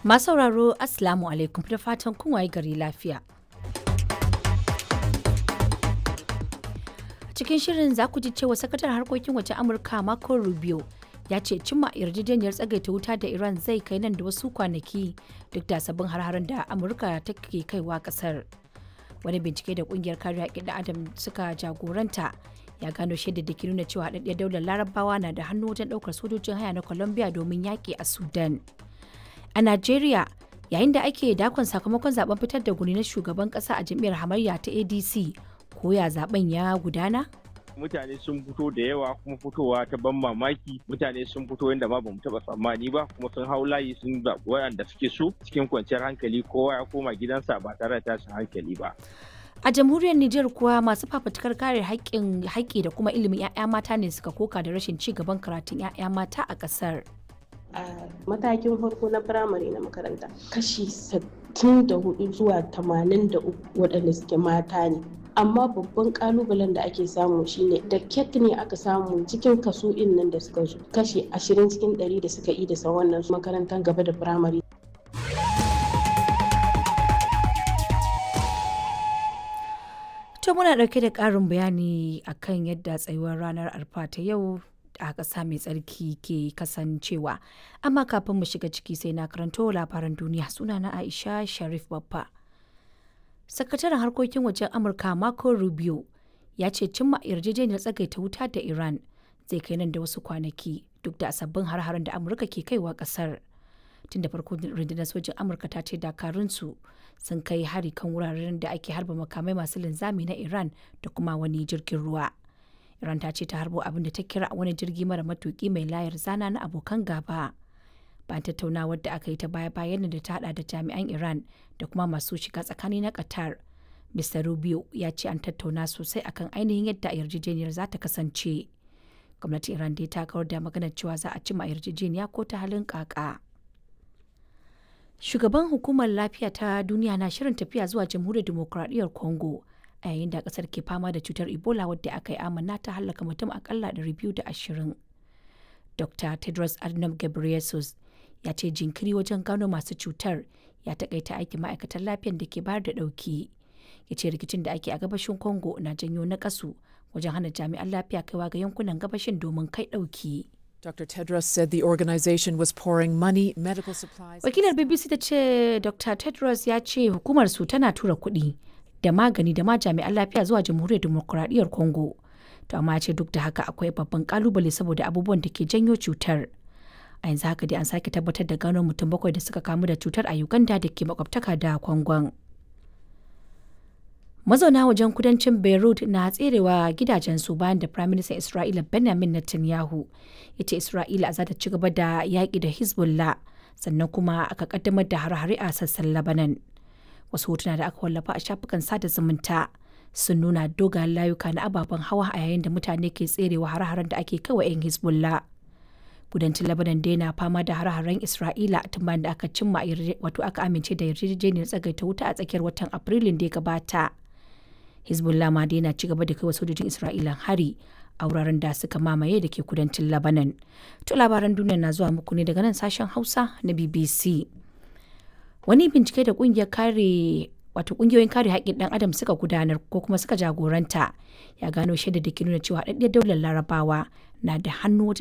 Masu sauraro Assalamu alaikum da fatan kun waye gari lafiya. Cikin shirin za ku ji cewa sakataren harkokin waje Amurka Marco Rubio ya ce cimma yarjejeniyar tsagaita wuta da Iran zai kai nan da wasu kwanaki duk da sabbin har da Amurka take kaiwa kasar. Wani bincike da kungiyar kare haƙƙin da Adam suka jagoranta ya gano shaidar da ke nuna cewa haɗaɗɗiyar daular larabawa na da hannu wajen ɗaukar sojojin haya na Colombia domin yaƙi a Sudan. A Najeriya, yayin da ake dakon sakamakon zaben fitar da guni na shugaban kasa a jam'iyyar hamayya ta ADC, ko ya zaben ya gudana? mutane sun fito da yawa kuma fitowa ta ban mamaki mutane sun fito yadda ma bamu taba tsammani ba kuma sun hau layi sun zaɓi waɗanda suke so cikin kwanciyar hankali kowa ya koma gidansa ba tare da tashin hankali ba A jamhuriyar Nijar kuwa masu fafutukar kare haƙƙin haƙƙi da kuma ilimin 'ya'ya mata ne suka koka da rashin ci gaban karatun 'ya'ya mata a ƙasar. a matakin farko na firamare na makaranta kashi 64 zuwa 83 waɗanda suke mata ne amma babban kalubalen da ake samu shine da ket ne aka samu cikin kaso in nan da suka zo kashi 20 cikin 100 da suka yi da wannan makarantar gaba da firamare To muna ɗauke da ƙarin bayani akan yadda tsayuwar ranar arfa ta yau a ƙasa mai tsarki ke kasancewa amma kafin mu shiga ciki sai na karanto labaran duniya suna na aisha sharif babba sakataren harkokin wajen amurka marco rubio ya ce cimma yarjejeniyar tsagaita wuta da iran zai kai nan da wasu kwanaki duk da sabbin har-haren da amurka ke kaiwa ƙasar tun da farko rundunar sojin amurka ta ce dakarunsu sun kai hari kan wuraren da ake harba makamai masu linzami na iran da kuma wani jirgin ruwa Iran ta ce ta harbo abin da ta kira wani jirgi mara matuki mai layar zana na abokan gaba. Bayan tattaunawar da aka yi ta baya-bayan da ta hada da jami'an Iran da kuma masu shiga tsakani na Qatar. Mr. Rubio ya ce an tattauna sosai akan ainihin yadda yarjejeniyar za ta kasance. Gwamnatin Iran dai ta kawar da maganar cewa za a cima yarjejeniya ko ta halin kaka. Shugaban hukumar lafiya ta duniya na shirin tafiya zuwa jamhuriyar dimokuraɗiyyar Congo. a yayin da kasar ke fama da cutar ebola wadda aka yi amana ta hallaka mutum akalla 220 dr tedros adhanom ghebreyesus ya ce jinkiri wajen gano masu cutar ya takaita aikin ma'aikatan lafiyar da ke bayar da dauki ya ce rikicin da ake a gabashin congo na janyo na kasu wajen hana jami'an lafiya kaiwa ga yankunan gabashin domin kai dauki Dr. Tedros said the organization was pouring money, medical supplies. wakilar bbc ta ce dr tedros ya ce hukumar su tana tura kuɗi da magani da ma jami'an lafiya zuwa jamhuriyar demokuraɗiyyar congo to amma ce duk da haka akwai babban kalubale saboda abubuwan da ke janyo cutar a yanzu haka dai an sake tabbatar da gano mutum bakwai da suka kamu da cutar a uganda da ke makwabtaka da kwangon mazauna wajen kudancin beirut na tserewa gidajensu bayan da prime minister isra'ila benjamin netanyahu ya ce isra'ila za ta ci gaba da yaƙi da hezbollah sannan kuma aka kaddamar da hare-hare a sassan labanan wasu hotuna da aka wallafa a shafukan sada zumunta sun nuna dogayen layuka na ababen hawa a yayin da mutane ke tserewa har-haren da ake kawai 'yan hezbollah kudancin labanan dai na fama da har-haren isra'ila tun bayan da aka cimma wato aka amince da yarjejeniyar tsagaita wuta a tsakiyar watan afrilun da ya gabata hezbollah ma dai na ci gaba da kai wa sojojin isra'ila hari a wuraren da suka mamaye da ke kudancin labanan to labaran duniya na zuwa muku ne daga nan sashen hausa na bbc wani bincike da kungiyar kare wato kungiyoyin kare haƙƙin ɗan adam suka gudanar ko kuma suka jagoranta ya gano shaida da ke nuna cewa haɗaɗɗiyar daular larabawa na da hannu wajen